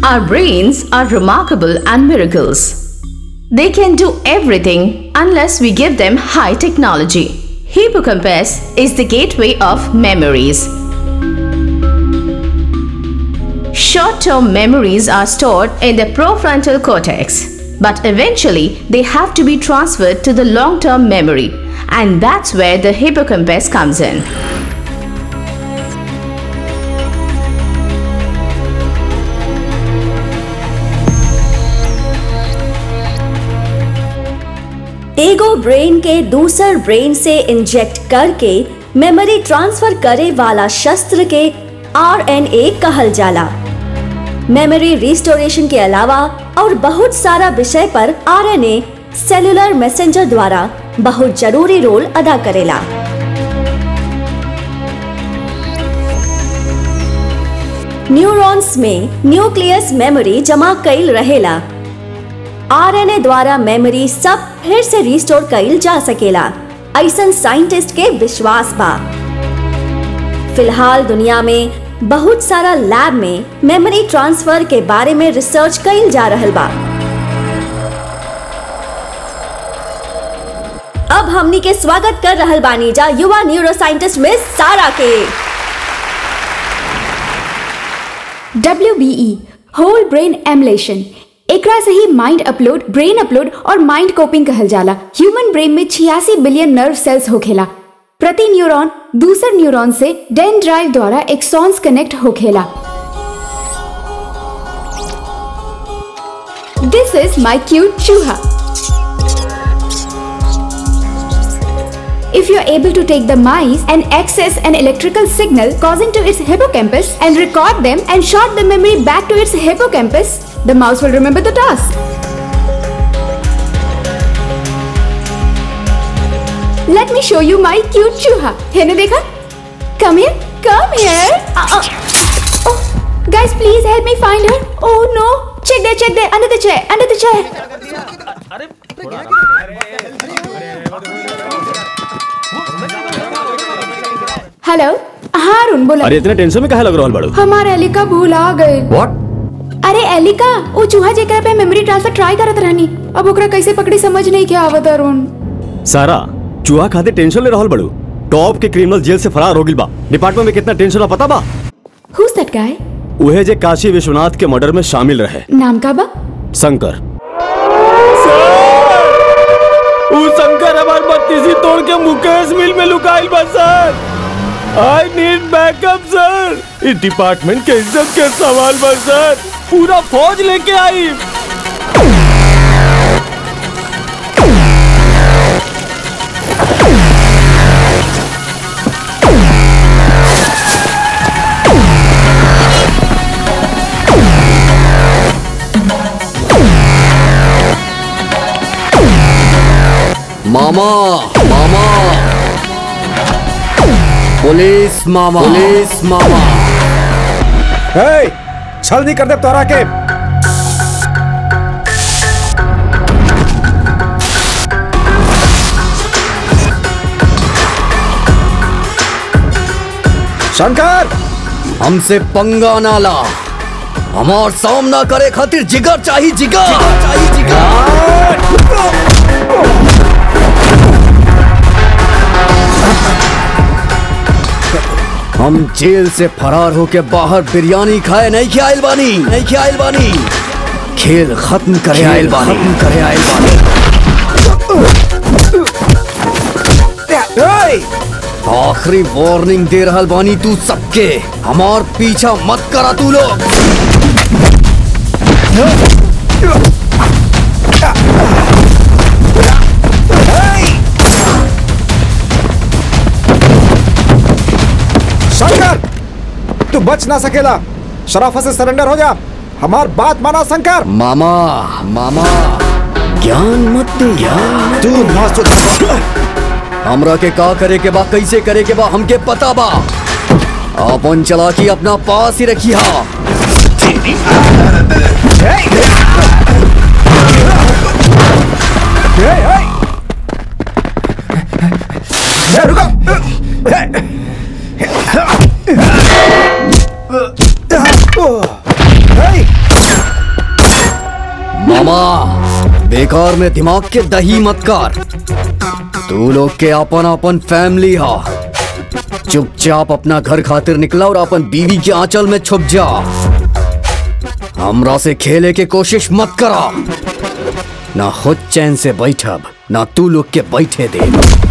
Our brains are remarkable and miracles. They can do everything unless we give them high technology. Hippocampus is the gateway of memories. Short term memories are stored in the prefrontal cortex, but eventually they have to be transferred to the long term memory, and that's where the hippocampus comes in. एगो brain के दूसर brain से inject करके memory transfer करे वाला शस्त्र के RNA कहल जाला मेमोरी रिस्टोरेशन के अलावा और बहुत सारा विषय पर आरएनए सेलुलर मैसेंजर द्वारा बहुत जरूरी रोल अदा करेला न्यूरॉन्स में न्यूक्लियस मेमोरी जमा कईल रहेला आरएनए द्वारा मेमोरी सब फिर से रिस्टोर कईल जा सकेला ऐसन साइंटिस्ट के विश्वास बा फिलहाल दुनिया में बहुत सारा लैब में मेमोरी ट्रांसफर के बारे में रिसर्च कईल जा रहल बा अब हमनी के स्वागत कर रहल बानी जा युवा न्यूरो साइंटिस्ट में सारा के WBE होल ब्रेन एमुलेशन एकरा से ही माइंड अपलोड ब्रेन अपलोड और माइंड कोपिंग कहल जाला ह्यूमन ब्रेन में छियासी बिलियन नर्व सेल्स होखेला प्रति न्यूरॉन दूसर न्यूरॉन से डेन ड्राइव द्वारा एक्सॉन्स कनेक्ट होखेला दिस इज माई क्यूट चूहा If you are able to take the mice and access an electrical signal causing to its hippocampus and record them and shot the memory back to its hippocampus, the mouse will remember the task. Let me show you my cute chuha. Hene dekha? Come here. Come here. Uh, uh. Oh, guys, please help me find her. Oh no. Check there, check there. Under the chair. Under the chair. Hello हाँ अरुण बोला अरे इतने tension में काहे लग रहल बाड़ू हमारे एलिका भूल आ गए व्हाट अरे एलिका वो चूहा जेकरा पे मेमोरी ट्रांसफर ट्राई करत रहनी अब ओकरा कैसे पकड़ी समझ नहीं के आवत अरुण सारा चूहा खातिर टेंशन ले रहल बाड़ू टॉप के क्रिमिनल जेल से फरार हो गिल बा डिपार्टमेंट में कितना टेंशन बा पता बा हुज दैट गाय उहे जे काशी विश्वनाथ के मर्डर में शामिल रहे नाम का बा शंकर उ शंकर हमार बत्तीसी तोड़ के मुकेश मिल में लुकाइल बा sir I need backup sir इस डिपार्टमेंट के इज्जत के सवाल बा सर पूरा फौज लेके आई मामा मामा पुलिस मामा पुलिस मामा हे छल नहीं कर दे तोरा के शंकर हमसे पंगा ना ला हमार सामना करे खातिर जिगर चाहिए जिगर चाहिए जिगर हम जेल से फरार होके बाहर बिरयानी खाए नहीं खियाइल बानी नहीं खियाइल बानी खेल खत्म करे आइल बानी खत्म करे आइल बानी आखिरी वार्निंग दे रहल बानी तू सबके हमार पीछा मत करा तू लोग शंकर तू बच ना सकेला शराफत से सरेंडर हो जा हमार बात माना शंकर मामा मामा ज्ञान मत दे यार तू ना सुधर हमरा के का करे के बा कैसे करे के बा हमके पता बा अपन चला की अपना पास ही रखिया हे, हे। हे, रुको हे। हे। बेकार में दिमाग के दही मत कर तू लोग के अपन अपन फैमिली हा चुपचाप अपना घर खातिर निकला और अपन बीवी के आंचल में छुप जा हमरा से खेले के कोशिश मत करा ना खुद चैन से बैठब ना तू लोग के बैठे दे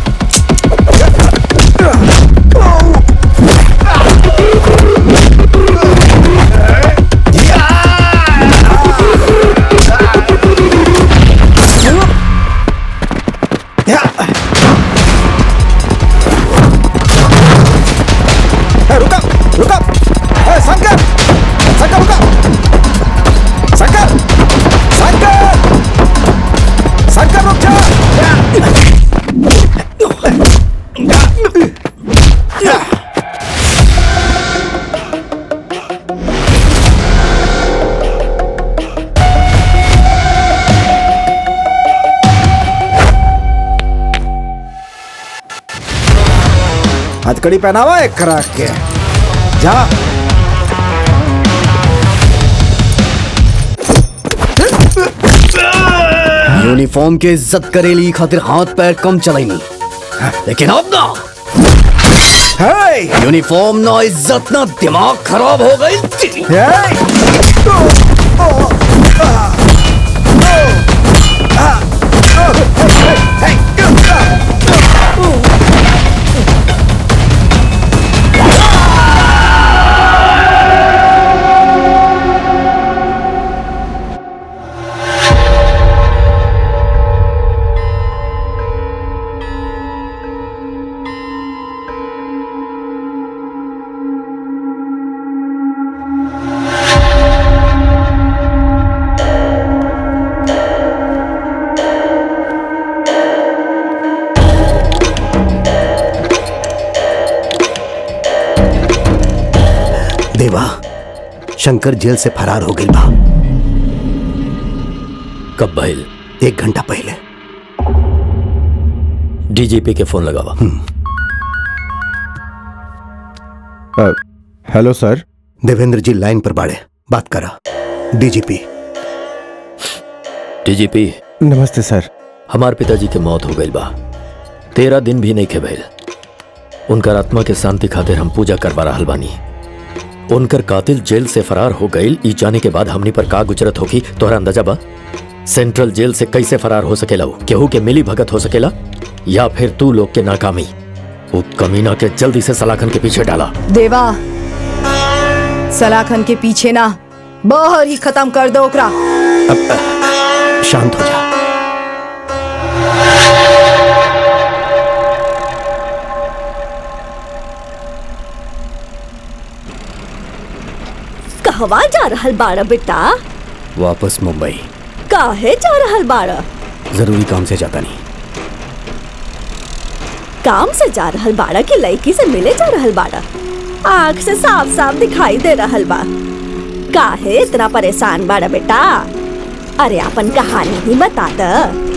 ए, रुका रुका ए, शंकर शंकर रुका शंकर शंकर शंकर रुक जा हथकड़ी पहनावा एक खराक के जा यूनिफॉर्म के इज्जत करेली खातिर हाथ पैर कम चलाईनी लेकिन अब ना हे यूनिफॉर्म ना इज्जत ना दिमाग खराब हो गई तेरी। हे देवा शंकर जेल से फरार हो गई बा कब भइल एक घंटा पहले डीजीपी के फोन लगावा हेलो सर देवेंद्र जी लाइन पर बाड़े बात करा डीजीपी डीजीपी नमस्ते सर हमार पिताजी के मौत हो गई बा तेरह दिन भी नहीं खे भइल उनकर आत्मा के शांति खातिर हम पूजा करवा रहल बानी उनकर कातिल जेल से फरार हो गईल ई जाने के बाद हमनी पर का गुजरत होगी तोहरा अंदाजा बा सेंट्रल जेल से कैसे फरार हो सकेला उ? केहू के मिली भगत हो सकेला या फिर तू लोग के नाकामी वो कमीना के जल्दी से सलाखन के पीछे डाला देवा सलाखन के पीछे ना बाहर ही खत्म कर दो ओकरा शांत हो जा कहवा जा रहल बाड़ा बेटा वापस मुंबई काहे जा रहल बाड़ा जरूरी काम से जाता नहीं काम से जा रहल बाड़ा कि लड़की से मिले जा रहल बाड़ा आँख से साफ साफ दिखाई दे रहल बा काहे इतना परेशान बाड़ा बेटा अरे अपन कहानी ही बता द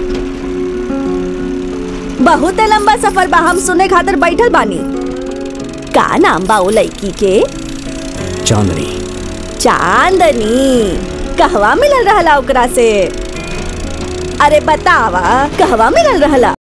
बहुत लंबा सफर बा हम सुने खातिर बैठल बानी का नाम बा ओ लड़की के चांदनी चांदनी कहवा मिलल रहला ओकरा से अरे बतावा कहवा मिलल रहला